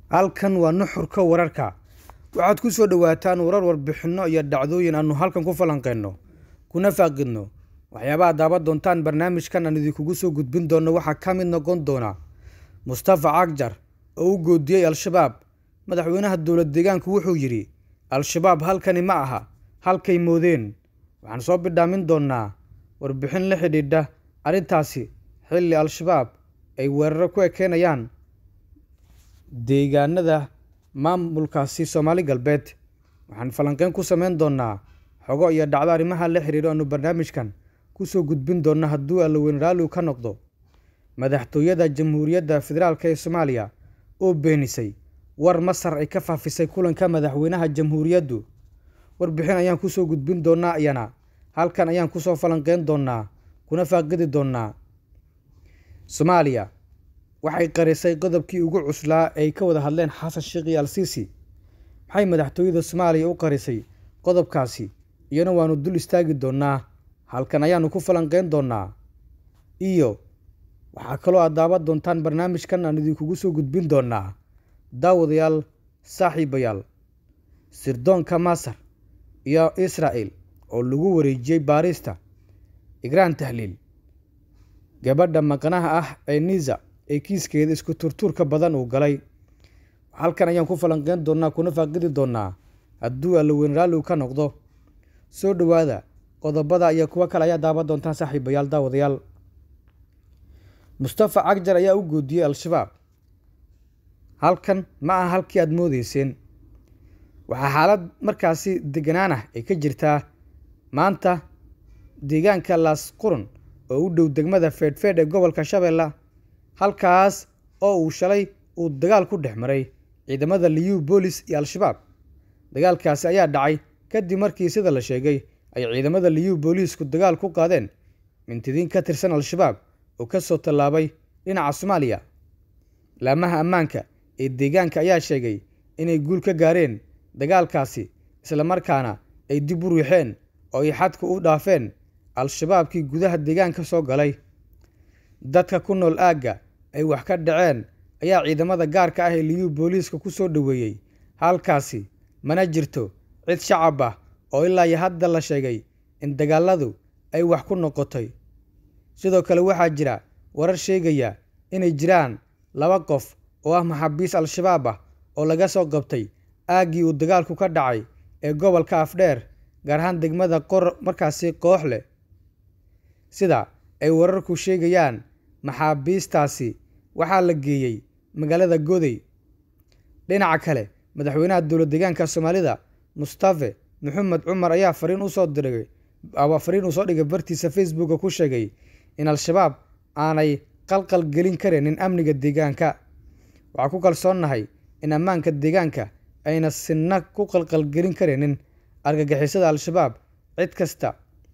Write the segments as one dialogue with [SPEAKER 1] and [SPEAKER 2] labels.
[SPEAKER 1] halkan waa nuxurka wararka waxaad ku soo dhowaataan warar warbixinno iyo dhacdooyin aanu halkan ku falanqeyno kuna faaqidno waxyaabaha daaban doontaan barnaamijkan aan idinkugu soo gudbin doonno waxaa ka mid noqon doona mustafa cagjar oo u goodiyey al-shabaab madaxweynaha dowlad deegaanku wuxuu yidhi al-shabaab halkani ma aha halkay moodeen waxaan soo bidhaamin doonnaa warbixin la xidhiidha arrintaasi xilli al-shabaab ay weeraro ku ekeenayaan deegaanada maamulkaasi soomaali galbeed waxaan falanqeyn ku sameyn doonnaa xogo iyo dhacdo arrimaha la xiriiro aanu barnaamijkan kusoo gudbin doonno hadduu allaweyn raalligu ka noqdo madaxtooyada jamhuuriyadda federaalk ee soomaaliya oo beenisay war masar ay ka faafisay kulanka madaxweynaha jamhuuriyaddu warbixin ayaan kusoo gudbin doonnaa iyana halkan ayaan kusoo falanqeyn doonnaa kuna faaqidi doonnaa soomaaliya waxay qarisay qodobkii ugu cuslaa ay ka wada hadleen xasan sheekh iyo al-siisi maxay madaxtooyada soomaaliya u qarisay qodobkaasi iyana waanu dul istaagi doonnaa halkan ayaanu ku falanqeyn doonnaa iyo waxaa kaloo aad daaban doontaan barnaamijkan aan idinkugu soo gudbin doonnaa daawadayaal saaxiibayaal sirdoonka masar iyo israa'el oo lagu wareejiyey baarista igraan tahliil gabadha maqnaha ah ee niza ee kiiskeeda isku turtuurka badan uu galay halkan ayaan ku falanqeyn doonnaa kuna faaqidi doonnaa hadduu allaweyn raalligu ka noqdo soo dhowaada qodobada iyo kuwo kale ayaa daaban doontaan saaxiibayaal daawadayaal mustafa cagjar ayaa u goodiyey al-shabaab halkan ma aha halkii aada moodeyseen waxaa xaalad markaasi deganaan ah ay ka jirtaa maanta deegaanka laas qurun oo u dhow degmada feedhfeedh ee gobolka shabeella halkaas oo uu shalay uu dagaal ku dhex maray ciidamada liyu boolis iyo al-shabaab dagaalkaasi ayaa dhacay kadib markii sida la sheegay ay ciidamada liyu booliisku dagaal ku qaadeen mintidiin ka tirsan al-shabaab oo ka soo tallaabay dhinaca soomaaliya laamaha ammaanka ee deegaanka ayaa sheegay inay guul ka gaareen dagaalkaasi islamarkaana ay dib u riixeen oo ay xadka u dhaafeen al-shabaabkii gudaha deegaanka soo galay dadka ku nool aagga ay wax ka dhaceen ayaa ciidamada gaarka ah ee liyu booliiska ku soo dhoweeyey halkaasi mana jirto cid shacab ah oo ilaa iyo hadda la sheegay in dagaaladu ay wax ku noqotay sidoo kale waxaa jira warar sheegaya inay jiraan laba qof oo ah maxaabiis al-shabaab ah oo laga soo qabtay aaggii uu dagaalku ka dhacay ee gobolka afdheer gaar ahaan degmada qor markaasi koox leh sida ay wararku sheegayaan maxaabiistaasi waxaa la geeyey magaalada goday dhinaca kale madaxweynaha dowlad deegaanka soomaalida mustafe maxamed cumar ayaa fariin usoo diray fariin uu soo dhigay bartiisa facebooka ku sheegay in al-shabaab aanay qalqal gelin kareenin amniga deegaanka waxaa ku kalsoonnahay in ammaanka deegaanka ayna sinna ku qalqalgelin kareenin argagixisada al-shabaab cid kasta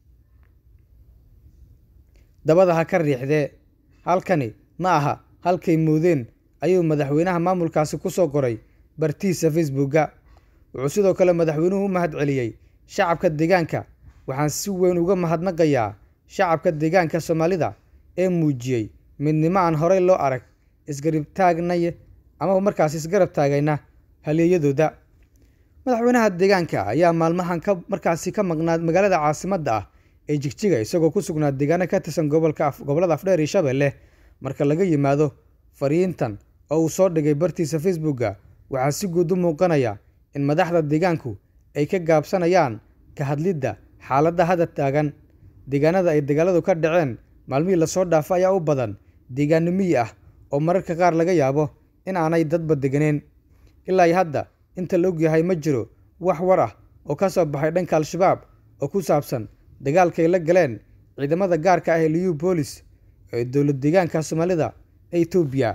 [SPEAKER 1] dabada ha ka riixdee halkani ma aha halkay moodeen ayuu madaxweynaha maamulkaasi ku soo qoray bartiisa facebooka wuxuu sidoo kale madaxweynuhu u mahad celiyey shacabka deegaanka waxaan si weyn uga mahadnaqayaa shacabka deegaanka soomaalida ee muujiyey midnimo aan horey loo arag isgarib taagnay ama markaas isgarab taagayna haleeyadooda madaxweynaha deegaanka ayaa maalmahan ka markaasi ka maqnaa magaalada caasimadda ah ee jigjiga isagoo ku sugnaa deegaano ka tirsan gobolka gobollada afdheer iyo shabeelle marka laga yimaado fariintan oo uu soo dhigay bartiisa facebooka waxaa si guud u muuqanaya in madaxda deegaanku ay ka gaabsanayaan ka hadlidda xaaladda hadda taagan deegaanada ay dagaaladu ka dhaceen maalmihii lasoo dhaafo ayaa u badan deegaano miyi ah oo mararka qaar laga yaabo in aanay dadba deganeen ilaa iyo hadda inta la ogyahay ma jiro wax war ah oo ka soo baxay dhanka al-shabaab oo ku saabsan dagaalkay la galeen ciidamada gaarka ah ee liyu boolis ee dowlad deegaanka soomaalida ee etoobiya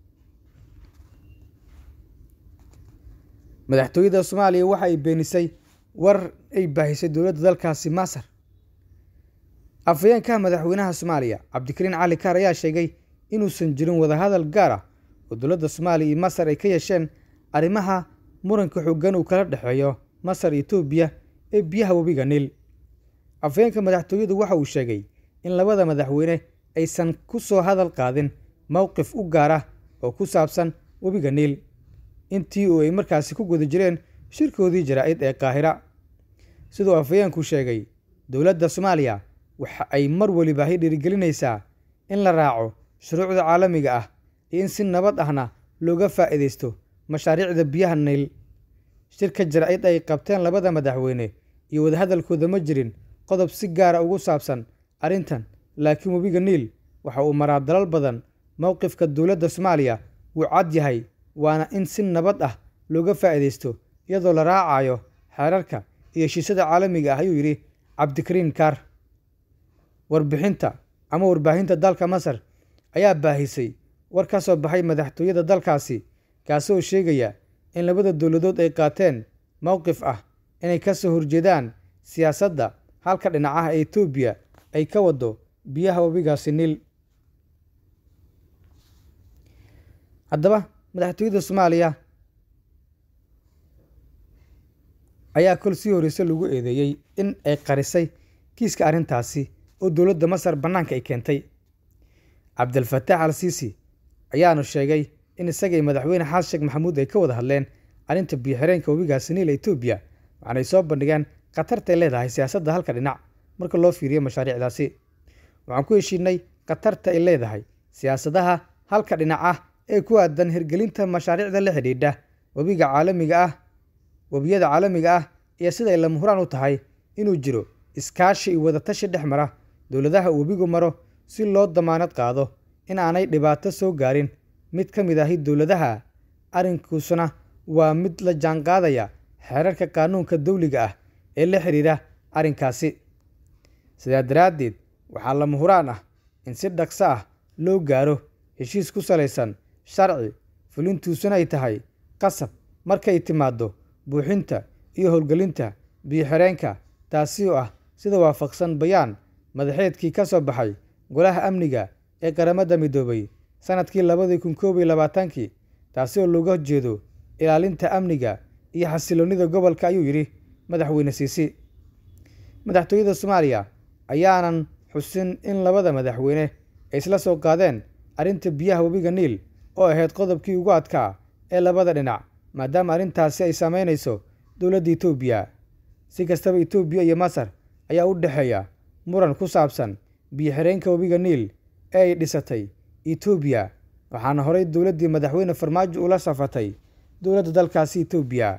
[SPEAKER 1] madaxtooyada soomaaliya waxa ay beenisay war ay baahisay dowladda dalkaasi masar afhayeenka madaxweynaha soomaaliya cabdikariin cali kaar ayaa sheegay inuusan jirin wadahadal gaar ah oo dowladda soomaaliya iyo masar ay ka yeesheen arrimaha muranka xoogan uu kala dhexeeyo masar iyo etoobiya ee biyaha webiga niil afhayeenka madaxtooyadu waxa uu sheegay in labada madaxweyne aysan ku soo hadal qaadin mowqif u gaar ah oo ku saabsan webiga niil intii uu ay markaasi ku guda jireen shirkoodii jaraa-id ee qaahira siduu afhayeenku sheegay dowladda soomaaliya waxa ay mar weliba hay dhiirigelinaysaa in la raaco shuruucda caalamiga ah iyo in si nabad ahna looga faa'iidaysto mashaariicda biyaha nayl shirka jaraa-id ay qabteen labada madaxweyne iyo wadahadalkooda ma jirin qodob si gaara ugu saabsan arrintan laakiin webiga niil waxa uu maraa dalal badan mowqifka dowladda soomaaliya wuu cad yahay waana in si nabad ah looga faa'iidaysto iyadoo la raacayo xeerarka iyo heshiisyada caalamiga ah ayuu yidhi cabdikariin kaar warbixinta ama warbaahinta dalka masar ayaa baahisay war ka soo baxay madaxtooyada dalkaasi kaasoo sheegaya in labada dowladood ay qaateen mowqif ah inay ka soo horjeedaan siyaasadda halka dhinacaha ee etoobiya ay ka wado biyaha webigaasi niil haddaba madaxtooyada soomaaliya ayaa kol sii horreyse lagu eedeeyey in ay qarisay kiiska arrintaasi oo dowladda masar bannaanka ay keentay cabdilfataax al siisi ayaanu sheegay in isagay madaxweyne xasan sheekh maxamuud ay ka wada hadleen arrinta biyo-xireenka webigaasi niil etoobiya waxaanay soo bandhigeen khatartay leedahay siyaasadda halka dhinac marka loo fiiriyo mashaariicdaasi waxaan ku heshiinay khatarta ay leedahay siyaasadaha halka dhinac ah ee ku aadan hirgelinta mashaariicda la xidhiidha webiga caalamiga ah webiyada caalamiga ah iyo siday lama huraan u tahay inuu jiro iskaashi iyo wadatashi dhex mara dowladaha uu webigu maro si loo damaanad qaado in aanay dhibaato soo gaarin mid ka mid ahi dowladaha arrinkuusuna waa mid la jaanqaadaya xeerarka qaanuunka dawliga ah ee la xidhiidha arrinkaasi sidaa daraaddeed waxaa lama huraan ah in si dhaqso ah loo gaaro heshiis ku salaysan sharci fulintuusuna ay tahay qasab markay timaaddo buuxinta iyo howlgelinta biyo-xireenka taasi oo ah sida waafaqsan bayaan madaxeedkii ka soo baxay golaha amniga ee qaramada midoobay sanadkii labadii kun koob iyo labaatankii taasi oo looga jeedo ilaalinta amniga iyo xasiloonnida gobolka ayuu yidhi madaxweyne siisi madaxtooyada soomaaliya ayaanan xusin in labada madaxweyne ay isla soo qaadeen arrinta biyaha webiga niil oo ahayd qodobkii ugu adkaa ee labada dhinac maadaama arrintaasi ay saameynayso dowladda etoobiya si kastaba etoobiya iyo masar ayaa u dhexeeya muran ku saabsan biyo-xireenka webiga niil ee ay dhisatay etoobiya waxaana horey dowladdii madaxweyne farmaajo ula safatay dowladda dalkaasi etoobiya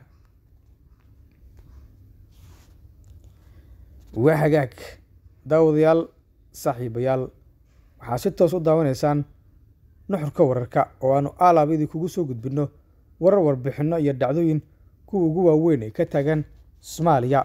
[SPEAKER 1] waa hagaag daawadayaal saaxiibayaal waxaa si toos u daawanaysaan nuxurka wararka oo aanu aalaab idinkugu soo gudbinno warar warbixinno iyo dhacdooyin kuwa ugu waaweyn ee ka taagan soomaaliya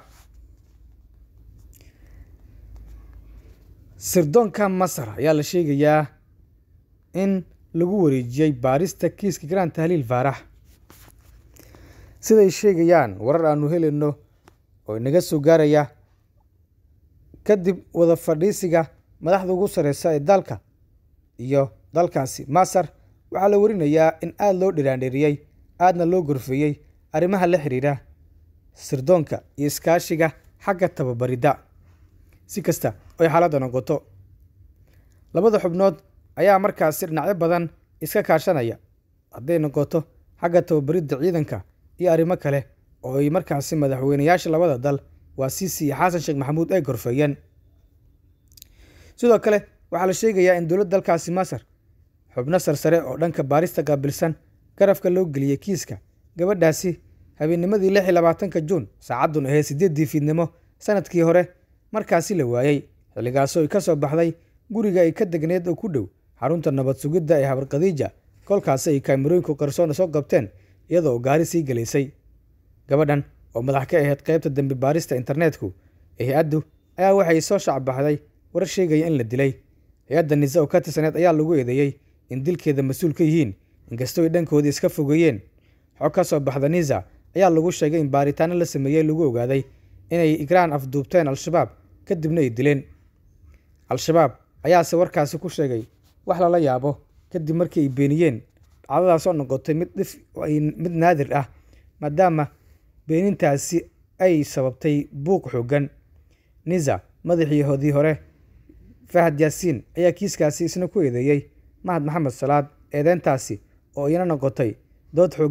[SPEAKER 1] sirdoonka masar ayaa la sheegayaa in lagu wareejiyey baarista kiiska garaan tahliil faarax siday sheegayaan warar aanu helayno oo inaga soo gaaraya kadib wada fadhiisiga madaxda ugu sarreysa ee dalka iyo dalkaasi masar waxaa la warinayaa in aada loo dhiraandheeriyey aadna loo gorfeeyey arrimaha la xidhiidha sirdoonka iyo iskaashiga xagga tababaridda si kasta oy xaaladda noqoto labada xubnood ayaa markaasi dhinacyo badan iska kaashanaya hadday noqoto xagga tababaridda ciidanka iyo arrimo kale oo ay markaasi madaxweynayaasha labada dal waa siisi iyo xasan sheekh maxamuud ay gorfeeyeen sidoo kale waxaa la sheegayaa in dowladda dalkaasi masar xubno sarsare oo dhanka baarista qaabilsan garafka loo geliyey kiiska gabadhaasi habeennimadii lix iyo labaatanka juun saacaddun ahayd siddeeddii fiidnimo sanadkii hore markaasi la waayey xilligaasoo ay ka soo baxday guriga ay ka degneed oo ku dhow xarunta nabad sugidda ee habar khadiija kolkaasi ay kaamirooyinku qarsoona soo qabteen iyadoo gaari sii gelaysay gabadhan oo madax ka ahayd qaybta dembi baarista internetku ee hay-addu ayaa waxay soo shacbaxday warar sheegaya in la dilay hay-adda nise oo ka tirsaneed ayaa lagu eedeeyey in dilkeeda mas-uul ka yihiin inkastoo ay dhankoodii iska fogeeyeen xog ka soo baxda nisa ayaa lagu sheegay in baaritaano la sameeyey lagu ogaaday inay igraan afduubteen al-shabaab kadibna ay dileen al-shabaab ayaase warkaasi ku sheegay wax lala yaabo kadib markii ay beeniyeen dhacdadaasoo noqotay mid dhif mid naadir ah maadaama beenintaasi ay sababtay buuq xoogan nisa madaxii hodii hore fahad yaasiin ayaa kiiskaasi isna ku eedeeyey mahad maxamed salaad eedeyntaasi oo iyana noqotay dood xoog